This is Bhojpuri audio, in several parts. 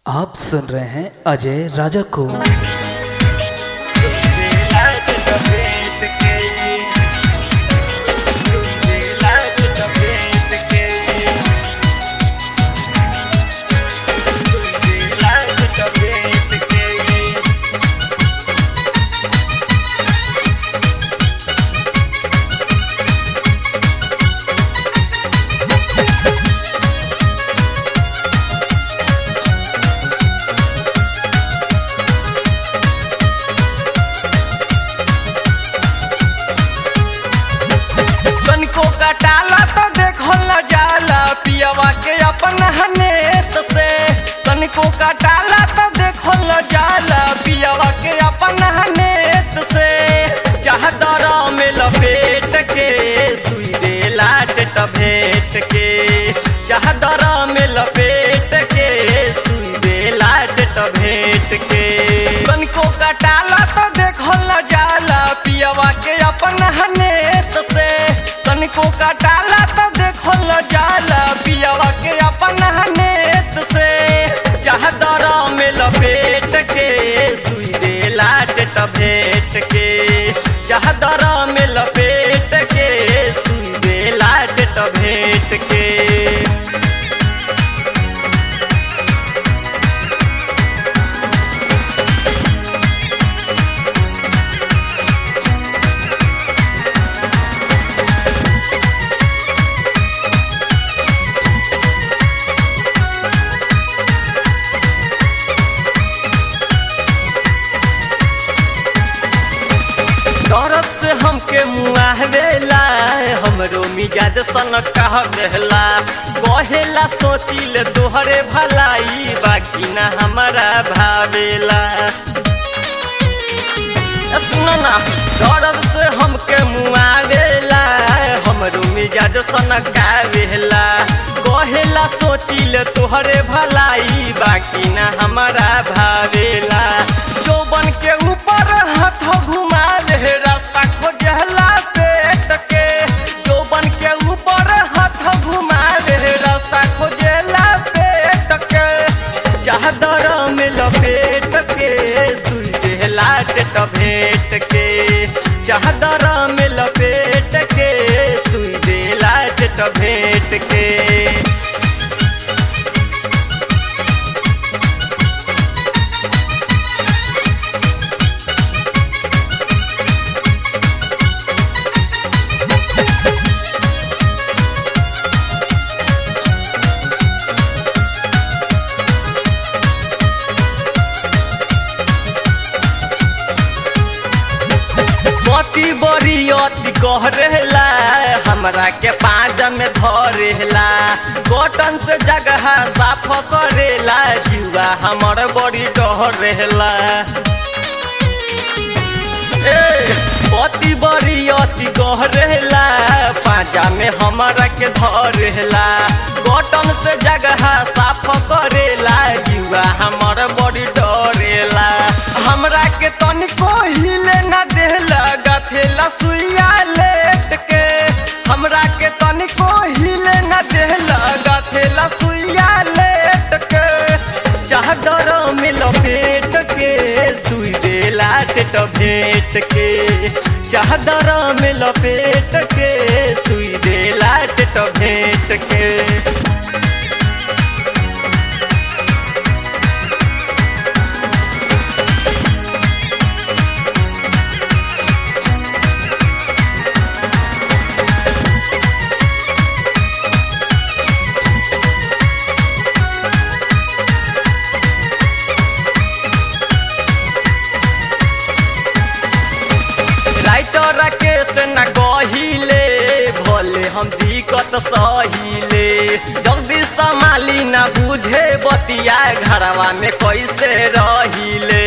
आप सुन रहे हैं अजय राजा को तनिको कटाला तो देखल न जाला पियवा के अपन हनेत से तनिको कटाला तो देखल न जाला पियवा के अपन हनेत से चाहदर में लपेट के सुई दे लाट भेट के चाहदर में लपेट के सुई दे लाट भेट के तनिको कटाला तो देखल न जाला पियवा के अपन हनेत से तनिको कटाला तो देखल न जाला पियवा के अपन हनेत से चाहदर में लपेट के सुई दे लाट भेट के चाहदर में लपेट के सुई दे लाट भेट के दर्द से हमके मुआहवेला हमरो मिजाज सन कह देला कहेला सोचिल तोहरे भलाई बाकी ना हमारा भावेला ए सुनो ना दर्द से हमके मुआवेला हमरो मिजाज सन कावेला कहेला सोचिल तोहरे भलाई बाकी ना हमारा भावेला चौबन के ऊपर हाथ घुमा ले रास्ता खोजला पेट के चौबन के ऊपर हाथ घुमा ले रास्ता खोजला पेट के चादर में लपेट के सुई देला टेट भेट के चादर में लपेट के सुई देला टेट भेट के पति बड़ी अति कह रहेला हमरा के पाँच में धरेला कॉटन से जगह साफ करेला जुआ हमर बड़ी डर रहेला ए, पति बड़ी अति कह रहेला पाँचा में हमरा के धरेला कॉटन से जगह साफ करेला जुआ हमर बड़ी डरेला हमरा के तनिको हिले न देला गथेला सुइया लेट के हमरा के तनिको हिले न देला गथेला सुइया लेट के चादर में लपेट के सुई देला टेट भेट के चादर में लपेट के सुई देला टेट भेट के राइटर केस न कहिले भोले हम दिक्कत सहिले जल्दी संभाली न बुझे बतिया घरवा में कैसे रहिले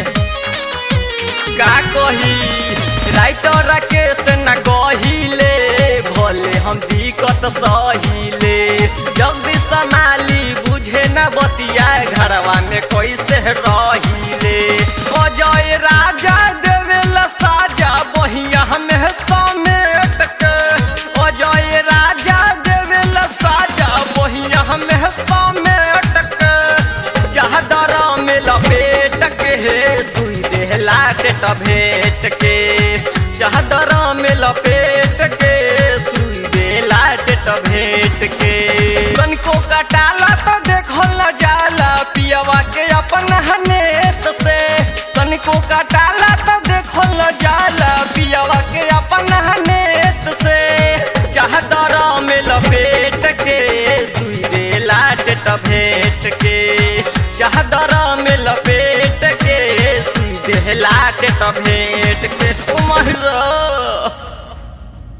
का कही राइटर केस न कहिले भोले हम दिक्कत सहिले जल्दी संभाली बुझे न बतिया घरवा में कैसे रहिले अजय राजा देवेला साजा बहिया में समेट के अजय राजा देवेला साजा बहिया में समेट के चाहदा सुई देहला टेट भेट के चादर में लपेट के सुई देला टेट भेट के तनिको कटाला तो देखल न जाला पियवा के अपन हनेत से तनिको कटाला तो देखल न जाला पियवा के अपन हनेत से चादर में लपेट के सुई देला टेट भेट के चादर में लपेट के सुई देला टेट भेट के ओ महरा